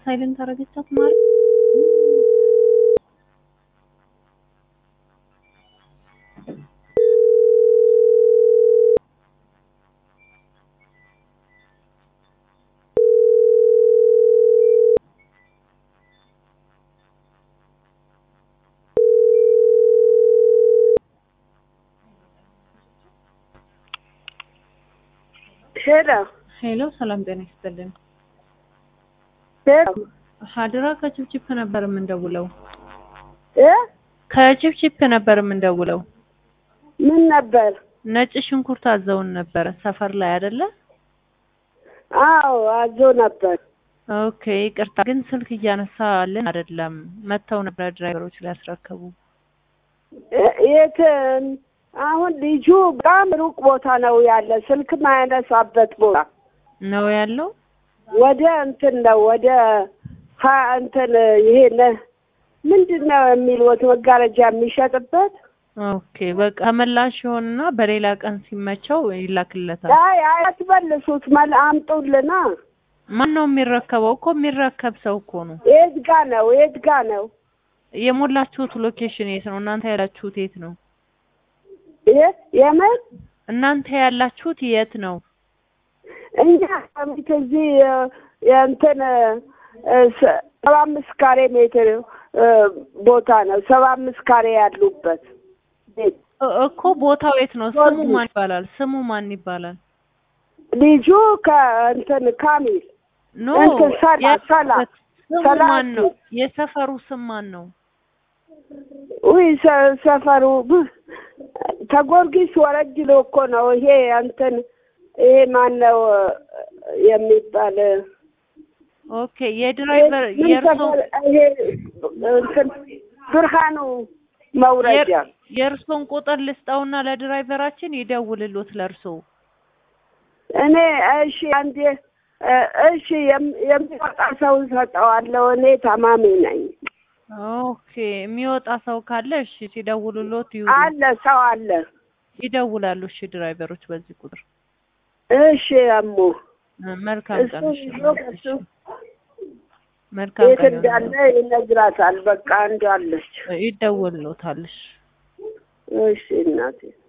ሳይለንት አረገቻት ማለት ሄሎ ሄሎ፣ ሰላም ጤና ይስጥልን። ሄሎ ሀድራ ከችፕችፕ ነበር የምንደውለው። እ ከችፕችፕ ነበር የምንደውለው። ምን ነበር? ነጭ ሽንኩርት አዘውን ነበረ ሰፈር ላይ አይደለ? አዎ አዞ ነበር። ኦኬ ይቅርታ፣ ግን ስልክ እያነሳልን አይደለም። መጥተው ነበር ድራይቨሮች ሊያስረክቡ። እ- የት አሁን ልጁ በጣም ሩቅ ቦታ ነው ያለ፣ ስልክ ማያነሳበት ቦታ ነው ያለው። ወደ እንትን ነው ወደ ሀ እንትን ይሄ ነ- ምንድን ነው የሚሉት መጋረጃ የሚሸጥበት ኦኬ በቃ ተመላሽ ይሆንና በሌላ ቀን ሲመቸው ይላክለታል። አይ አይ አትመልሱት፣ መል አምጡልና። ማን ነው የሚረከበው? እኮ የሚረከብ ሰው እኮ ነው። የት ጋ ነው የት ጋ ነው? የሞላችሁት ሎኬሽን የት ነው? እናንተ ያላችሁት የት ነው? የት የምን እናንተ ያላችሁት የት ነው? እኛ ከሚት እዚህ እ፣ የእንትን እ፣ ሰ- ሰባ አምስት ካሬ ሜትር እ፣ ቦታ ነው። ሰባ አምስት ካሬ ያሉበት ቤት እ- እኮ ቦታው የት ነው? ስሙ ማን ይባላል? ስሙ ማን ይባላል? ልጁ ከእንትን ካሚል ኖ እንትን ሰላ ሰላ ስሙ ሰላ ማን ነው? የሰፈሩ ስም ማን ነው? ውይ ሰ- ሰፈሩ ብ- ተጎርጊስ ወረድ ብሎ እኮ ነው። ይሄ እንትን ይሄ ማን ነው እ፣ የሚባል ኦኬ የድራይቨር ምን የእርሶ ሰፈር ይሄ እንትን ብርሃኑ መውረጃ የእርሶን ቁጥር ልስጠውና ለድራይቨራችን ይደውልሎት ለእርሶ። እኔ እሺ አንዴ እ፣ እሺ የም- የሚወጣ ሰው ሰጠዋለሁ። እኔ ታማሚ ነኝ። ኦኬ የሚወጣ ሰው ካለ እሺ ሲደውሉሎት ይውሉ። አለ ሰው አለ። ይደውላሉ። እሺ ድራይቨሮች በዚህ ቁጥር። እሺ እሙ እ፣ መልካም እሱ ቀን። እሺ ይዞ እሱ መልካም የት ቀን እንዳለ ይነግራታል። በቃ እንዳለች። ይደውልሎታል። እሺ እሺ እናቴ